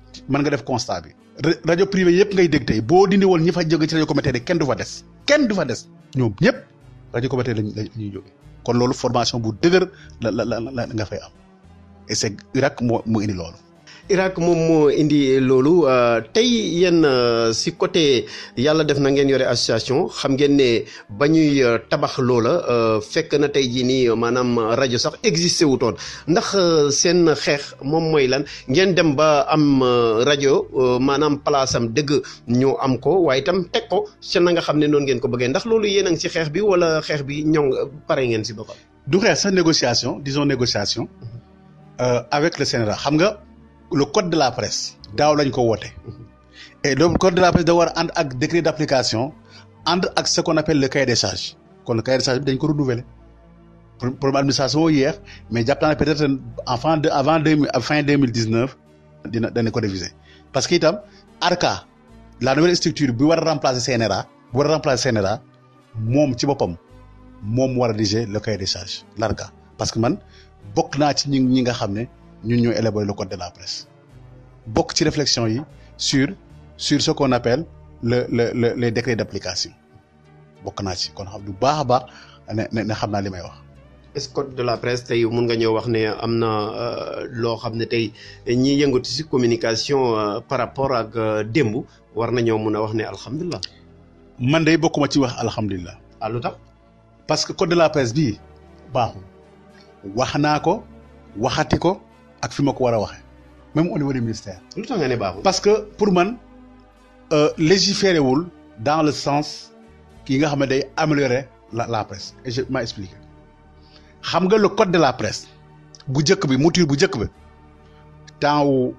mën nga def constat bi rajo privé yëpp ngay dégg tey boo dindi woon ñi fa jóge ci rajo communautaire yi kenn du fa des kenn du fa des ñoom ñëpp rajo communautaire lañ lañuy jóge kon loolu formation bu dëgër la la la la nga fay am et c'est Irak moo moo indi loolu Irak moom moo indi loolu tey yéen si côté yàlla def na ngeen yore association xam ngeen ne ba ñuy tabax loola fekk na tey jii nii maanaam rajo sax existé wutoon ndax seen xeex moom mooy lan ngeen dem ba am rajo maanaam place am dëgg ñu am ko waaye itam teg ko ca na nga xam ne noonu ngeen ko bëggee ndax loolu yéen a ngi si xeex bi wala xeex bi ñoŋ pare ngeen si boppam. du xeex sax négociation disons négociation avec le Sénégal xam nga. le code de la presse daaw lañ ko woote et le code de la presse da war a ànd ak décret d'application ànd ak ce qu'on appelle le cahier des charges kon le cahier des charges bi dañ ko renouveler problème administration moo yéex mais jàpp naa ne peut-être avant de avant deux mille fin deux mille dix-neuf dina dana ko réviser parce que itam ARCA la nouvelle structure bi war a remplacer CNRA bi war a remplacer CNRA moom ci boppam moom war a rédiger le cahier des charges l'ARCA parce que man bokk naa ci ñi ñi nga xam ne ñun ñoo élaborer le code de la presse bokk ci réflexion yi sur sur ce qu'on appelle le le le les décrets d'application bokk naa ci kon xam du baax a baax ne ne xam naa li may wax. est-ce code de la presse tey mun nga ñëw wax ne am na loo xam ne tey ñi yëngatu ci communication par rapport ak démb war nañoo mun a wax ne alhamdulilah. man de bokkuma ci wax alhamdulilah. ah lu tax. parce que code de la presse bii baaxul wax naa ko waxati ko. ak fi ma ko war a waxee même au niveau du ministère. lu tax nga ne baaxul. parce que pour man légiférer wul dans le sens ki nga xam ne day améliorer la la presse et je ma expliqué xam nga le code de la presse bu njëkk bi mouture bu njëkk bi temps wu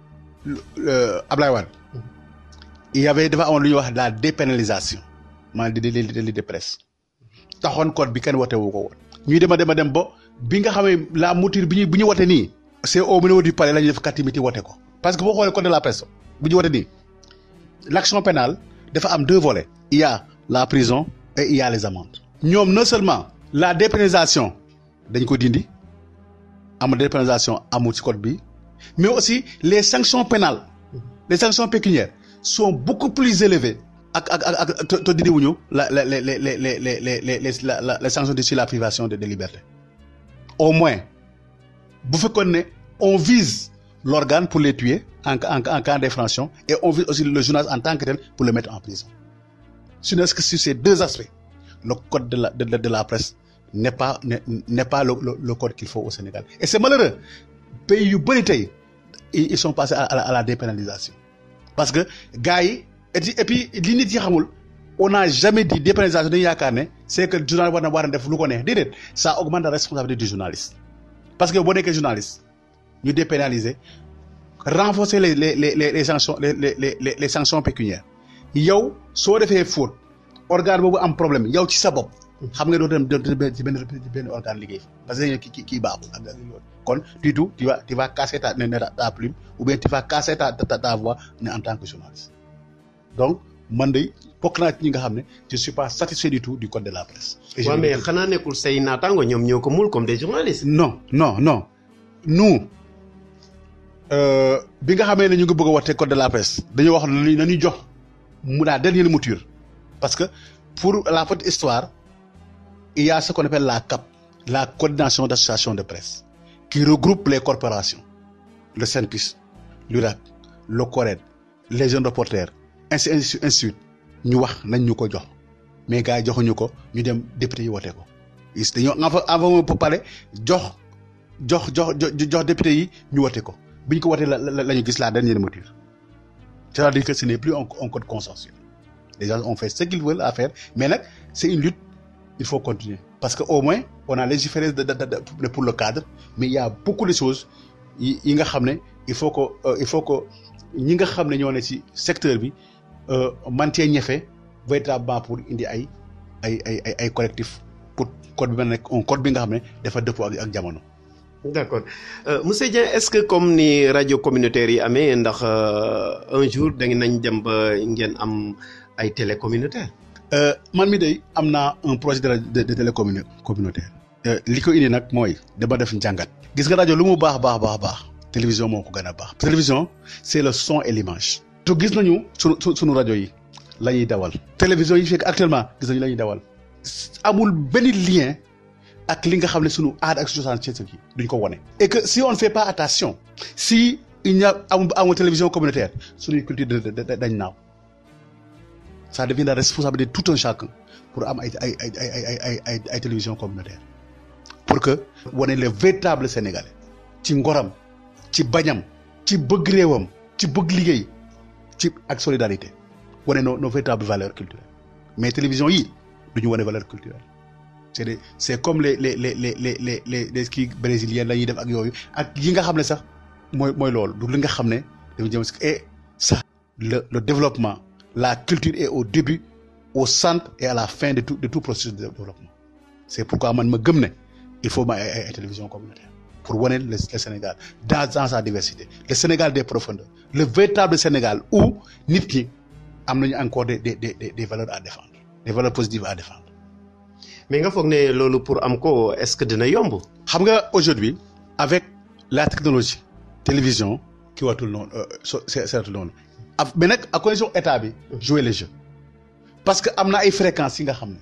Ablaye Wade il y avait dafa amoon lu ñuy wax la dépénalisation maanaam di di di de presse taxoon code bi kenn wote wu ko woon. ñuy dem a dem a dem ba bi nga xamee la mouture bi ñu bi ñu wote nii. c'est au niveau du palais la ñuy def catimité wote ko parce que boo xoolee code de la presse bu ñu wote nii l'action pénale dafa am deux volets il y a la prison et il y a les amendes ñoom non seulement la dépénalisation dañ ko dindi am dépénalisation amul ci code bi mais aussi les sanctions pénales les sanctions pécuniaires sont beaucoup plus élevées ak ak ak ak te te dindi wuñu la la les les les les les les les la les sanctions sur la privation de de liberté au moins bu fekkoon ne on vise l'organe pour les tuer en en en cas d'infraction et on vise aussi le journaliste en tant que tel pour le mettre en prison ce n'est que sur ces deux aspects le code de la de, de, de la presse n'est pas n'est, n'est pas le, le le code qu'il faut au Sénégal et c'est malheureux pays yu bëri tey ils sont passés à, à, la, à la dépénalisation parce que gars yi et puis li nit yi xamul on n'a jamais dit dépénalisation dañu yaakaar ne c'est que journaliste war na war a def lu ko neex déedéet ça augmente la responsabilité du journaliste parce que boo nekkee journaliste ñu dépénaliser renforcer les les les les sanctions les les les les sanctions pécuniaires yow soo defee faute organe boobu am problème yow ci sa bopp. xam nga doo dem ci benn benn organe liggéey parce que kii kii baaxul ak kon du tout tu vas tu vas casser ta ta plume ou bien tu vas casser ta ta ta voix ne en tant que journaliste donc man de bokk naa ci ñi nga xam ne je suis pas satisfait du tout du code de la presse. waaw mais xanaa nekkul say naataango ñoom ñoo ko mul comme des journalistes. non non non nous bi nga xamee ne ñu ngi bëgg a wote code de la presse dañoo wax ne nañu jox mu la dernière mouture parce que pour la petite histoire il y a ce qu'on appelle la CAP la coordination d'associations de presse qui regroupe les corporations le SYNPICS l'URAC le CORED les jeunes reporters ainsi ainsi ainsi ñu wax nañ ñu ko jox mais gars yi joxuñu ko ñu dem député yi wote ko is dañoo enva envoyé pour parler jox jox jox jox député yi ñu wote ko bi ñu ko wotee la la ñu gis la dernière mouture c'est-à-dire que ce n'est plus un, un code consensuel les gens ont fait ce qu'ils veulent à faire mais nag c'est une lutte il faut continuer parce que au moins on a légiféré de, de, de, pour le cadre mais il y a beaucoup de choses yi yi nga xam ne il faut que euh, il faut que ñi nga xam ne ñoo ne ci secteur bi man cee ñefe véritablement pour indi ay ay ay ay ay collectif pour code bi ma nekk un code bi nga xam ne dafa dëppoo ak ak jamono. d'accord euh, monsieur Dieng est-ce que comme ni rajo communautaire yi amee ndax un jour da nañ dem ba ngeen am ay télé communautaire. man mi day am naa un projet de de de télé communautaire. li ko indi nag mooy dama def njàngat. gis nga rajo lu mu baax baax baax baax télévision moo ko gën a baax télévision c'est le son et l'image te gis nañu sunu sunu rajo yi la ñuy dawal télévision yi fekk actuellement gis nañu la ñuy dawal amul benn lien ak li nga xam ne sunu aada ak su cosaan ci yi duñ ko wone et que si on ne fait pas attention si il n'y a amul amul télévision communautaire suñuy culture dañ naaw ça devient la responsabilité de tout un chacun pour am ay ay ay ay ay ay ay ay télévision communautaire pour que wane le véritable sénégalais ci ngoram ci bañam ci bëgg réewam ci bëgg liggéey ci ak solidarité wane nos nos véritables valeurs culturelles mais télévision yi du ñu wane valeur culturelle c'est des c'est comme les les les les les les les les kii brésiliens la ñuy def ak yooyu ak yi nga xam ne sax mooy mooy loolu du li nga xam ne dafa jëm si et ça le le développement la culture est au début au centre et à la fin de tout de tout processus de développement c'est pourquoi man ma gëm ne il faut ma ay ay télévision communautaire pour wane le le Sénégal dans dans sa diversité le Sénégal des profondeurs le véritable Sénégal où nit ñi am nañu encore des des des des valeurs à défendre des valeurs positives à défendre. mais nga foog ne loolu pour am ko est-ce que dina yomb. xam nga aujourd'hui avec la technologie télévision ki watul noonu so seetul noonu mais nag à condition état bi jouer le jeu parce que am na ay fréquences yi nga xam ne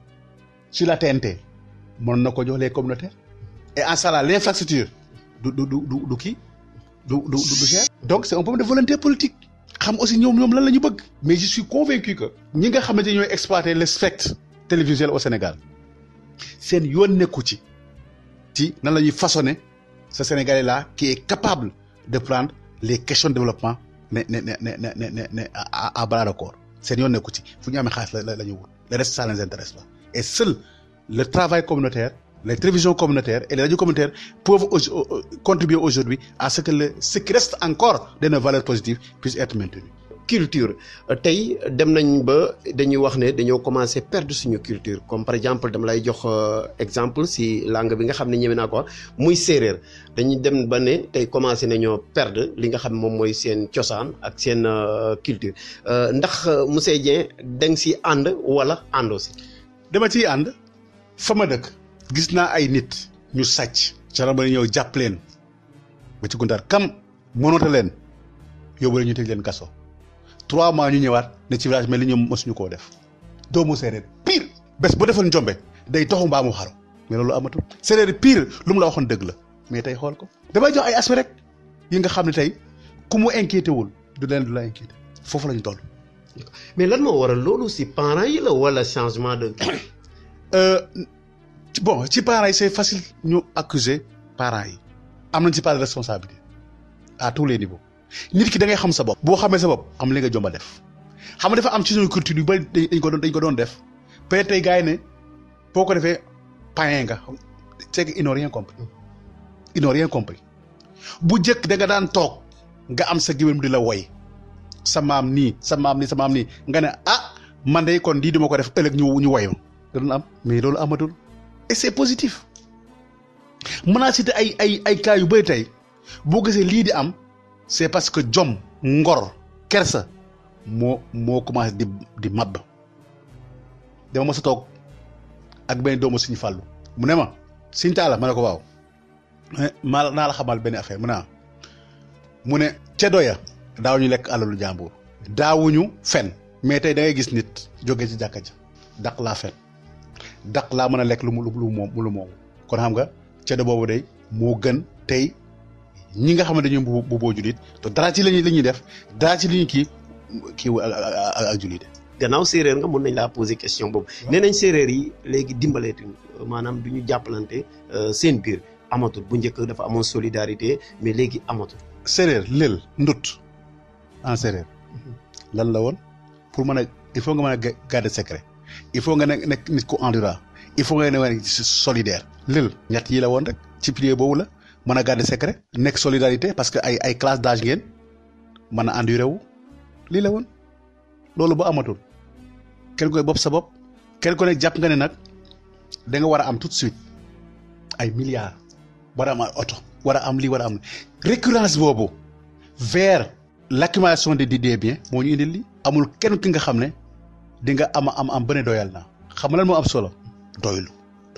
sur la TNT mën na ko jox les communautaires et en ça là l'infrastructure du du du du kii du du du cher donc c'est un problème de volonté politique xam aussi ñoom ñoom lan la ñu bëgg mais je suis convaincu que ñi nga xamante ñooy exploiter le spectre télévisuel au Sénégal seen yoon nekku ci ci nan la ñuy façonner ce Sénégalais là qui est capable de prendre les questions de développement ne ne ne ne ne ne ne à à bras de corps seen yoon nekku ci fu ñu amee xaalis la la ñu wut le reste ça ne les intéresse pas et seul le travail communautaire les télévisions communautaires et les radios communautaires peuvent contribuer aujourd'hui à ce que le ce qui reste encore de nos valeurs positives puisse être maintenu culture tey dem nañ ba dañuy wax ne dañoo commencer perdre suñu culture comme par exemple dama lay jox exemple si langue bi nga xam ne ñeme naa ko muy séeréer dañuy dem ba ne tey commencer nañoo perdre li nga xam moom mooy seen cosaan ak seen culture ndax monsieur Dieng da nga si ànd wala àndoo si. dama ciy ànd fa ma dëkk gis naa ay nit ñu sàcc. gendarmerie ñëw jàpp leen ba ci gundaar kam mënota leen yóbbu leen ñu tëj leen kaso. trois mois ñu ñëwaat ne ci village mais li ñoom mosuñu koo def doomu séeréer pire bés bu defoon njombe day toxu mbaa mu xaru mais loolu amatul séeréer pire lu mu la waxoon dëgg la mais tey xool ko damay jox ay aspect rek yi nga xam ne tey ku mu inquiété wul du leen du la inquiété foofu la ñu toll. mais lan moo waral loolu si parents yi la wala changement de. bon ci parents yi c'est facile ñu accuser parents yi am nañ ci part de responsabilité à tous les niveaux. nit ki da ngay xam sa bopp boo xamee sa bopp am li nga jomba def xam nga dafa am ci suñu culture yu bari dañ ko doon dañ ko doon def peut-être tey gars yi ne boo ko defee païen nga c'est que ils n'ont rien compris ils n'ont rien compris bu njëkk da nga daan toog nga am sa géwél di la woy sa maam nii sa maam nii sa maam nii nga ne ah man de kon lii dama ko def ëllëg ñu ñu woy ma da doon am mais loolu amatul et c'est positif mën naa citer ay ay ay cas yu bari tey boo gisee lii di am c'est parce que jom ngor kersa moo moo commencé di di màbb dama mos a toog ak benn doomu suñu fàllu mu ne ma suñ taala ma ne ko waaw maa naa la xamal benn affaire mu ne mu ne ceddo ya daaw ñu lekk alalu jàmbur daawuñu fen mais tey da ngay gis nit jóge ci jàkka ja daq laa fen daq laa mën a lekk lu mu lu moom lu moomu kon xam nga ceddo boobu day moo gën tey ñi nga xamante ñu bu boo julit te dara ci lañuy la ñuy def dara ci li ñuy kii kii ak ak julit gannaaw séeréer nga mun nañ laa poser question boobu nee nañ séeréer yi léegi dimbaleetuñ maanaam du ñu jàppalante seen biir amatul bu njëkk dafa amoon solidarité mais léegi amatul séeréer lël ndut en séeréer lan la woon pour mën a il faut nga mën a garder secret il faut nga nekk nekk nit ku endurant il faut nga nekk solidaire lël ñett yi la woon rek ci pilier boobu la mën a garder secret nekk solidarité parce que ay ay classe d'âge ngeen mën a enduré wu lii la woon loolu ba amatul kenn koy bopp sa bopp kenn ko ne jàpp nga ne nag da nga war a am tout de suite ay milliards war a am ay oto war a am lii war a am récurrence boobu vers l'accumulation des des biens moo ñu indil lii amul kenn ki nga xam ne di nga am am am bëne doyal naa xam nga lan moo am solo doylu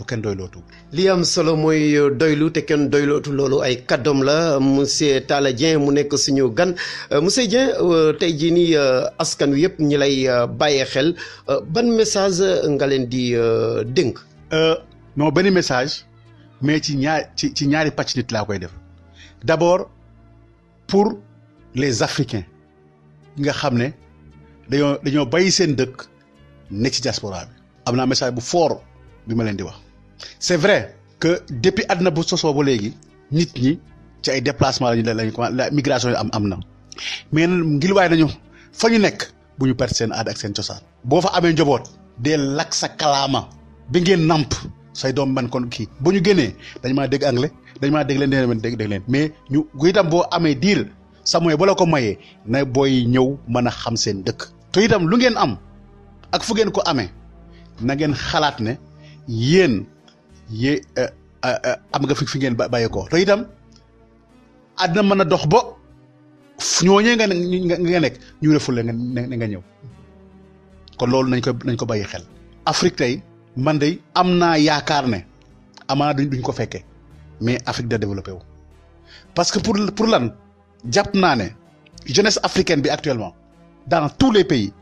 te kenn doylootu li am solo mooy doylu te kenn doylootu loolu ay kàddoom la monsieur Talla Dieng mu nekk suñu gan monsieur Dieng tey jii nii askan wi yëpp ñi lay bàyyee xel ban message nga leen di dénk. non benn message mais ci ñaar ci ci ñaari pàcc nit laa koy def d'abord pour les africains nga xam ne dañoo dañoo bàyyi seen dëkk ne ci diaspora bi. am naa message bu fort bi ma leen di wax c'est vrai que depuis àdduna bu sosoo ba léegi nit ñi ci ay déplacement lañu lañu la migration yi am am na mais ngir waaye nañu fa ñu nekk bu ñu perte seen aada ak seen cosaan. boo fa amee njaboot dee lakk sa kalaama bi ngeen namp say doom man kon kii bu ñu génnee dañ maa dégg anglais dañ maa dégg leen dégg dégg dégg leen mais ñu itam boo amee diir sa moyen ba la ko mayee na booy ñëw mën a xam seen dëkk. te itam lu ngeen am ak fu ngeen ko amee na ngeen xalaat ne yéen yé am nga fi fi ngeen bàyyi ko te itam àddina mën a dox ba ñooñee nga nga nekk ñu refule nga nga ñëw kon loolu nañ ko nañ ko bàyyi xel. Afrique tey man de am naa yaakaar ne amaana duñ duñ ko fekkee mais Afrique da développé wu parce que pour pour lan jàpp naa ne jeunesse africaine bi actuellement dans tous les pays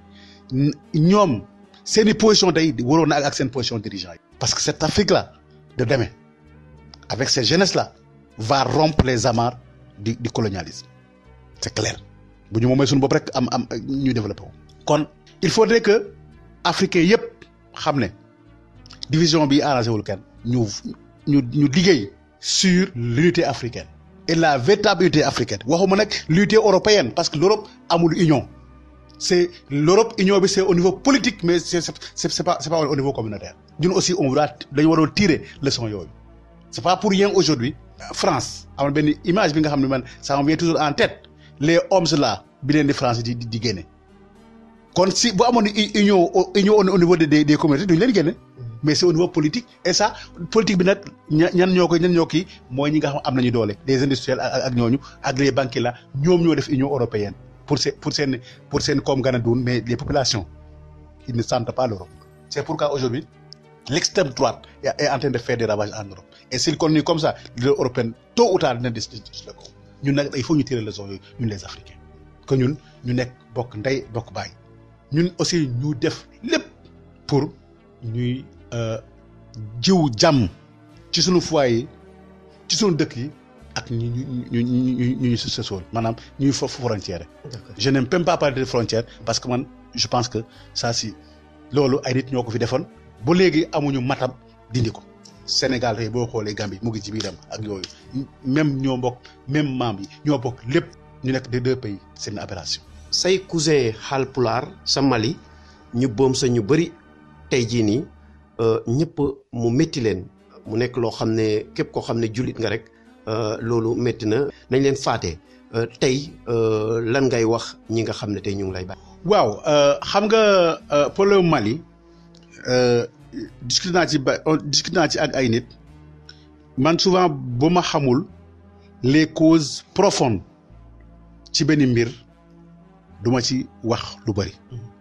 ñoom seeni position tey waroon na ak seen position dirigeant yi. parce que cette Afrique là de demain avec cette jeunesse là va rompre les amarres du du colonialisme c'est clair bu ñu moomee suñu bopp rek am am ñu développé wu. kon il faudrait que africains yëpp xam ne division bi arrangé wul kenn ñu ñu ñu liggéey sur l'unité africaine et la véritable unité africaine waxuma nag l'unité européenne parce que l'Europe amul union c'est l'Europe union bi c'est au niveau politique mais c'est c'est c'est pas c'est pas au niveau communautaire ñun aussi on doit dañu waroon tirer leçon yooyu c'est pas pour rien aujourd'hui France amal benn image bi nga xam ne man ça me vient toujours en tête les hommes là bi leen di France di di génne kon si bu amoon union union au niveau des des communautés duñu leen génne mais c'est au niveau politique et ça politique bi nag ñan ñoo koy ñan ñoo kii mooy ñi nga xam am nañu doole des industriels ak ñooñu ak les banquiers là ñoom ñoo def union européenne pour seen pour seen pour seen koom gën a dund mais les populations ils ne sentent pas l'Europe c'est pourquoi aujourd'hui l'extrême droite est en train de faire des ravages en Europe et s'il continue comme ça l'Union européenne tôt ou tard dina dis dis la ko ñun nag il faut ñu tirer leçon yooyu ñun les Africains que ñun ñu nekk bokk ndey bokk baay ñun aussi ñu def lépp pour ñuy jiw jàmm ci sunu foyer yi ci sunu dëkk yi ak ñu ñu ñu ñu ñu ñu sa sool maanaam ñuy foofu frontière je n'aime même pas parler de frontière parce que man je pense que ça si loolu ay nit ñoo ko fi defoon ba léegi amuñu matam dindi ko Sénégal tey boo xoolee Gambie mu ngi ci biiram ak yooyu même ñoo bokk même maam yi ñoo bokk lépp ñu nekk des deux pays c'est une aberration. say cousin Haalpulaar sa Mali ñu boom sa ñu bëri tey jii nii ñëpp mu métti leen mu nekk loo xam ne képp koo xam ne jullit nga rek loolu métti na nañ leen faate tey lan ngay wax ñi nga xam ne tey ñu ngi lay bàyyi. waaw xam nga problème Mali discuté naa ci ba discuté naa ci ak ay nit man souvent bu ma xamul les causes profondes ci benn mbir duma ci wax lu bari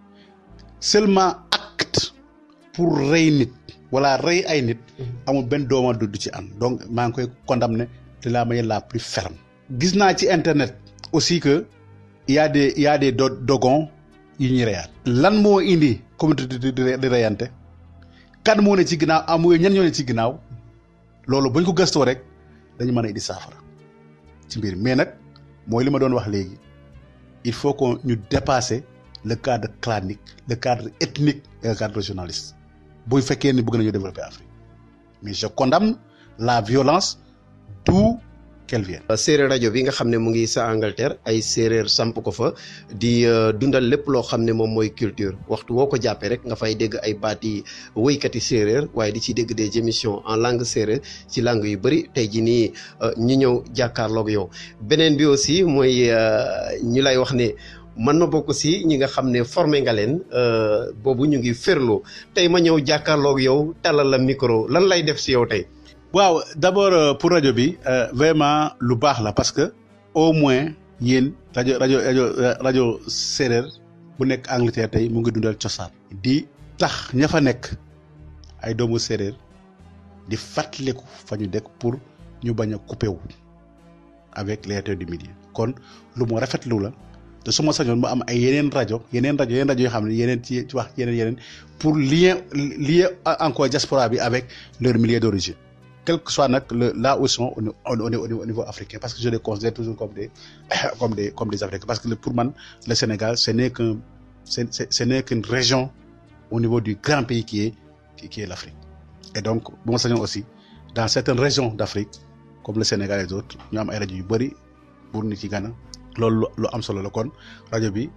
seulement acte pour rey nit wala rey ay nit amul benn dooma du ci am donc maa ngi koy condamner de la manière la plus ferme gis naa ci internet aussi que y a des y a des do dogons yu ñuy reyaat lan moo indi communauté di reyante kan moo ne ci ginnaaw amu ñen ñoo ne ci ginnaaw loolu buñ ko gëstoo rek dañu mën a indi saafara ci mbir mais nag mooy li ma doon wax léegi il faut que ñu dépasser le cadre clanique le cadre ethnique et le cadre régionaliste bu fekkee ni bëgg nañu développer Afrique mais je condamne la violence d'où qu'elle vienne. séeréer rajo bi nga xam ne mu ngi sa Angleterre ay séeréer samp ko fa di dundal lépp loo xam ne moom mooy culture waxtu woo ko jàppee rek nga fay dégg ay baati woykati séeréer waaye di ci dégg des émissions en langue séeréer ci langue yu bëri tey jii nii ñu ñëw jàkkaarloog yow beneen bi aussi mooy ñu lay wax ne. man ma bokk si ñi nga xam ne formé nga leen boobu ñu ngi ferlo tey ma ñëw jàkkaarloog yow talal la micro lan lay def si yow tey. waaw d'abord pour rajo bi vraiment lu baax la parce que au moins yéen rajo rajo rajo rajo séeréer bu nekk Angleterre tey mu ngi dundal cosaan. di tax ña fa nekk ay doomu séeréer di fàttaliku fa ñu dëkk pour ñu bañ a coupé wu avec les heures du midi kon lu mu rafetlu la te su ma sañoon mu am ay yeneen rajo yeneen rajo yeneen rajo yoo xam ne yeneen ci ci wax yeneen yeneen pour lier lier encore diaspora bi avec leur milieu d'origine quel que soit nag le là où ils sont au au au niveau africain parce que je les considère toujours comme des comme des comme des africains parce que pour man le Sénégal ce n'est qu'un c'est ce n'est qu'une région au niveau du grand pays qui est qui est l'Afrique et donc bu ma sañoon aussi dans certaines régions d'Afrique comme le Sénégal et d'autres ñu am ay rajo yu bëri pour nit ci gana loolu lu am solo la kon rajo bi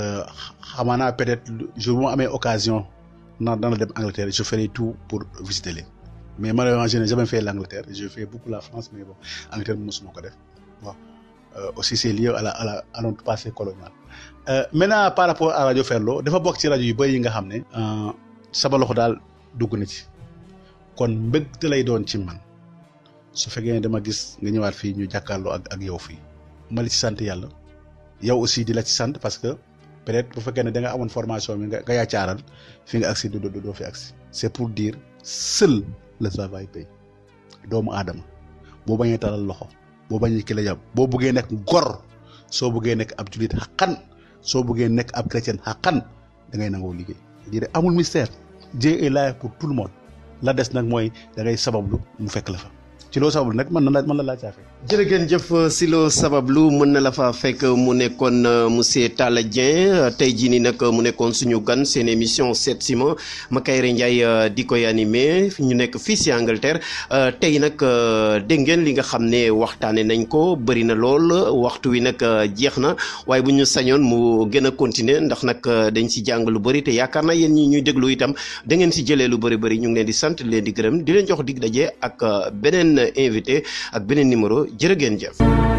xamaa naa peut-être jour bu ma amee occasion na dana dem Angleterre je ferai tout pour visiter leen mais malheureusement je n'ai jamais fait l'Angleterre je fais beaucoup la France mais bon Angleterre mosuma ko def bon aussi c'est lié à la à la à notre passé colonial maintenant par rapport à rajo Ferlo dafa bokk ci rajo yu bëri yi nga xam ne sama loxo daal dugg na ci kon mbégte lay doon ci man su fekkee ne dama gis nga ñëwaat fii ñu jàkkaarloo ak ak yow fii ma li ci sant yàlla yow aussi di la ci sant parce que peut-être bu fekkee ne da nga amoon formation bi nga nga yaacaaral fi nga agsi du doo fi agsi c'est pour dire seul le travail paye doomu aadama boo bañee talal loxo boo bañee ki la yab boo bëggee nekk gor soo bëggee nekk ab jullit xaqan soo bëggee nekk ab chrétien xaqan da ngay nangoo liggéey dire amul mystère Dieu est là pour tout le monde la des nag mooy da ngay sabablu mu fekk la fa ci loo sabablu nag mën na la mën na laa caa fekk. jërëgeen jëf si loo sabablu mën na la fa fekk mu nekkoon monsieur Talla Dieng tey jii nii nag mu nekkoon suñu gan seen émission Seet si ma Makayre Ndiaye di koy animé ñu nekk fii si Angleterre tey nag dégg ngeen li nga xam ne waxtaane nañ ko bëri na lool waxtu wi nag jeex na waaye bu ñu sañoon mu gën a continuer ndax nag dañ si jàng lu bëri te yaakaar naa yéen ñi ñuy déglu itam da ngeen si jëlee lu bëri bëri ñu ngi leen di sant leen di gërëm di leen jox dig daje ak beneen invité ak beneen numéro jërë ngeen jëf